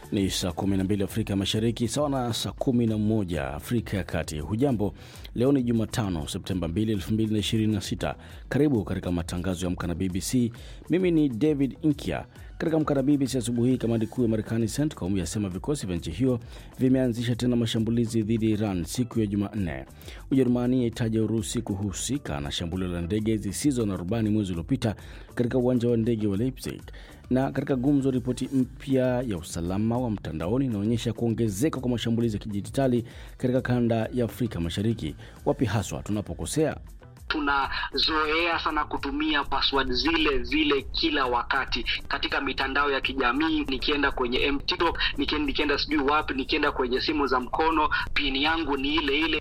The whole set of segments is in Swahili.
Ni saa 12 Afrika Mashariki, sawa na saa 11 Afrika ya Kati. Hujambo, leo ni Jumatano Septemba 2, 2026. Karibu katika matangazo ya Amka na BBC. Mimi ni David Inkia. Katika Amka na BBC asubuhi hii, kamandi kuu ya Marekani CENTCOM yasema vikosi vya nchi hiyo vimeanzisha tena mashambulizi dhidi ya Iran siku ya Jumanne. Ujerumani yaitaja Urusi kuhusika na shambulio la ndege zisizo na rubani mwezi uliopita katika uwanja wa ndege wa Leipzig na katika gumzo, ripoti mpya ya usalama wa mtandaoni inaonyesha kuongezeka kwa mashambulizi ya kidijitali katika kanda ya Afrika Mashariki. Wapi haswa tunapokosea? Tunazoea sana kutumia password zile zile kila wakati katika mitandao ya kijamii. Nikienda kwenye TikTok, nikienda, nikienda sijui wapi, nikienda kwenye simu za mkono, pini yangu ni ile ile.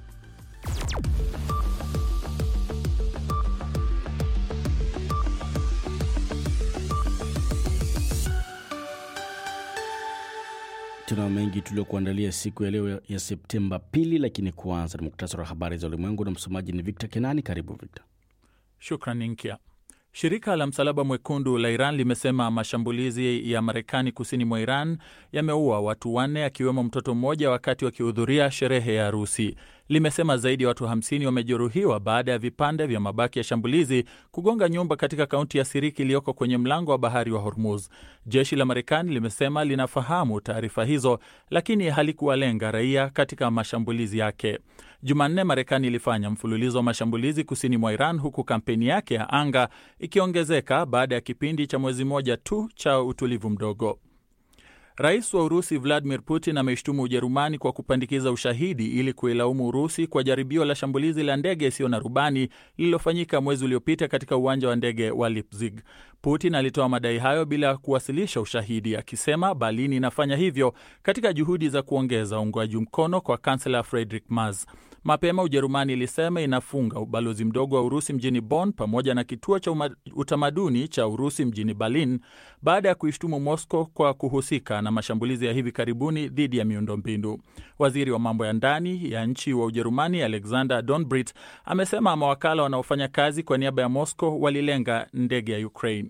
Tuna mengi tuliokuandalia siku ya leo ya Septemba pili, lakini kuanza ni muktasari wa habari za ulimwengu na msomaji ni Victor Kenani. Karibu Victor. Shukran Nkia. Shirika la Msalaba Mwekundu la Iran limesema mashambulizi ya Marekani kusini mwa Iran yameua watu wanne akiwemo mtoto mmoja wakati wakihudhuria sherehe ya harusi. Limesema zaidi ya watu 50 wamejeruhiwa baada ya vipande vya mabaki ya shambulizi kugonga nyumba katika kaunti ya Siriki iliyoko kwenye mlango wa bahari wa Hormuz. Jeshi la Marekani limesema linafahamu taarifa hizo, lakini halikuwalenga raia katika mashambulizi yake. Jumanne, Marekani ilifanya mfululizo wa mashambulizi kusini mwa Iran, huku kampeni yake ya anga ikiongezeka baada ya kipindi cha mwezi mmoja tu cha utulivu mdogo. Rais wa Urusi Vladimir Putin ameishtumu Ujerumani kwa kupandikiza ushahidi ili kuilaumu Urusi kwa jaribio la shambulizi la ndege isiyo na rubani lililofanyika mwezi uliopita katika uwanja wa ndege wa Leipzig. Putin alitoa madai hayo bila kuwasilisha ushahidi, akisema Berlin inafanya hivyo katika juhudi za kuongeza uungwaji mkono kwa kansela Friedrich Merz. Mapema Ujerumani ilisema inafunga ubalozi mdogo wa Urusi mjini Bonn pamoja na kituo cha utamaduni cha Urusi mjini Berlin baada ya kuishtumu Moscow kwa kuhusika na mashambulizi ya hivi karibuni dhidi ya miundombinu. Waziri wa mambo ya ndani ya nchi wa Ujerumani Alexander Donbrit amesema mawakala wanaofanya kazi kwa niaba ya Moscow walilenga ndege ya Ukraine.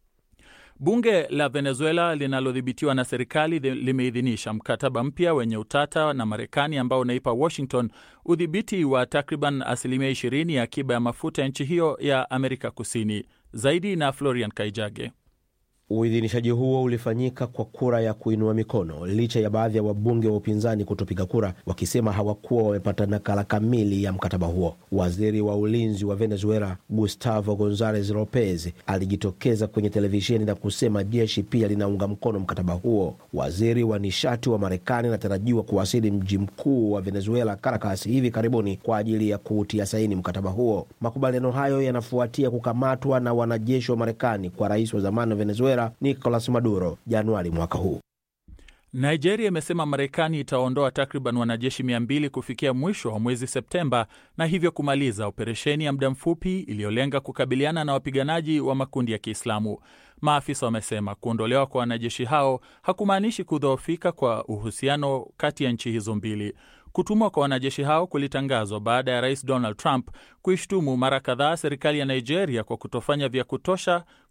Bunge la Venezuela linalodhibitiwa na serikali limeidhinisha mkataba mpya wenye utata na Marekani ambao unaipa Washington udhibiti wa takriban asilimia 20 ya akiba ya mafuta ya nchi hiyo ya Amerika Kusini. Zaidi na Florian Kaijage. Uidhinishaji huo ulifanyika kwa kura ya kuinua mikono licha ya baadhi ya wabunge wa upinzani kutopiga kura, wakisema hawakuwa wamepata nakala kamili ya mkataba huo. Waziri wa ulinzi wa Venezuela Gustavo Gonzalez Lopez alijitokeza kwenye televisheni na kusema jeshi pia linaunga mkono mkataba huo. Waziri wa nishati wa Marekani anatarajiwa kuwasili mji mkuu wa Venezuela, Caracas, hivi karibuni kwa ajili ya kuutia saini mkataba huo. Makubaliano hayo yanafuatia kukamatwa na wanajeshi wa Marekani kwa rais wa zamani wa Venezuela Nicolas Maduro Januari mwaka huu. Nigeria imesema Marekani itaondoa takriban wanajeshi mia mbili kufikia mwisho wa mwezi Septemba na hivyo kumaliza operesheni ya muda mfupi iliyolenga kukabiliana na wapiganaji wa makundi ya Kiislamu. Maafisa wamesema kuondolewa kwa wanajeshi hao hakumaanishi kudhoofika kwa uhusiano kati ya nchi hizo mbili. Kutumwa kwa wanajeshi hao kulitangazwa baada ya rais Donald Trump kuishtumu mara kadhaa serikali ya Nigeria kwa kutofanya vya kutosha